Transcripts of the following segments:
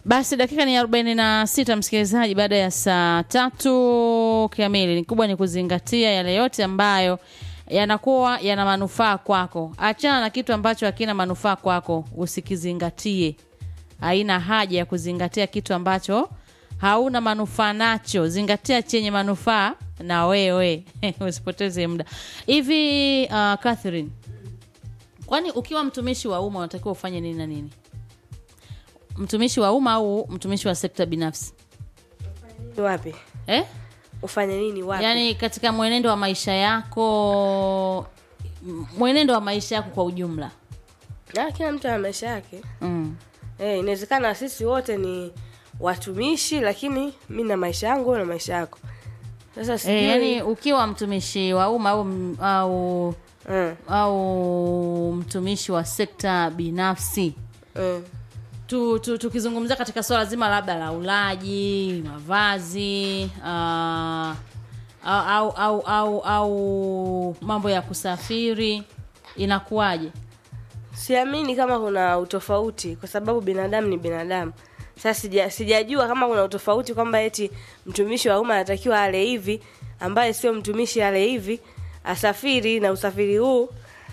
Basi dakika ni arobaini na sita msikilizaji, baada ya saa tatu kamili. Ni kubwa ni kuzingatia yale yote ambayo yanakuwa yana manufaa kwako. Achana na kitu ambacho hakina manufaa kwako, usikizingatie. Haina haja ya kuzingatia kitu ambacho hauna manufaa nacho. Zingatia chenye manufaa na wewe usipoteze muda hivi. Uh, Catherine, kwani ukiwa mtumishi wa umma unatakiwa ufanye nini na nini? Mtumishi wa umma au mtumishi wa sekta binafsi wapi eh? ufanye nini wapi Yaani katika mwenendo wa maisha yako, m- mwenendo wa maisha yako kwa ujumla na kila mtu ana maisha yake mm. eh, inawezekana sisi wote ni watumishi lakini mi na maisha yangu wewe na maisha yako sasa sijui E, yani ukiwa mtumishi wa umma au, au, mm, au mtumishi wa sekta binafsi mm. tu, tu, tukizungumzia katika swala zima labda la ulaji mavazi uh, au, au, au, au mambo ya kusafiri inakuwaje siamini kama kuna utofauti kwa sababu binadamu ni binadamu sasa sija, sijajua kama kuna utofauti kwamba eti mtumishi wa umma anatakiwa ale hivi ambaye sio mtumishi ale hivi asafiri na usafiri huu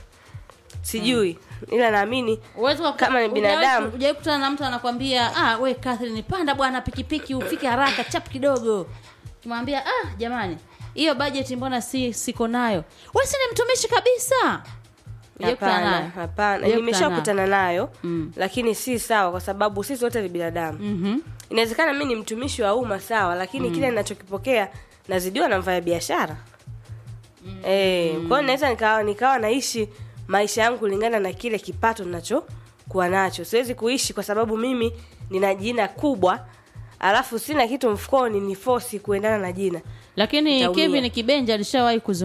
sijui ila naamini Uwezo wa- Kama ni hujawahi- binadamu. hujawahi kutana na mtu anakwambia ah, we Catherine, panda bwana pikipiki ufike haraka chap kidogo. Kimwambia ah, jamani, hiyo bajeti mbona si siko nayo? Wewe si ni mtumishi kabisa. Hujawahi kukutana hapana naye? hapana Hujawahi nimeshakutana nayo Mm. lakini si sawa kwa sababu sisi wote ni binadamu Mhm. inawezekana mi ni mtumishi wa umma sawa lakini kile ninachokipokea nazidiwa na mfanya biashara mm. eh, kwa hiyo naweza nikawa nikawa naishi maisha yangu kulingana na kile kipato ninachokuwa nacho siwezi kuishi kwa sababu mimi nina jina kubwa alafu sina kitu mfukoni ni fosi kuendana na jina Lakini Nitaumia. Kevin Kibenja alishawahi kuzungumza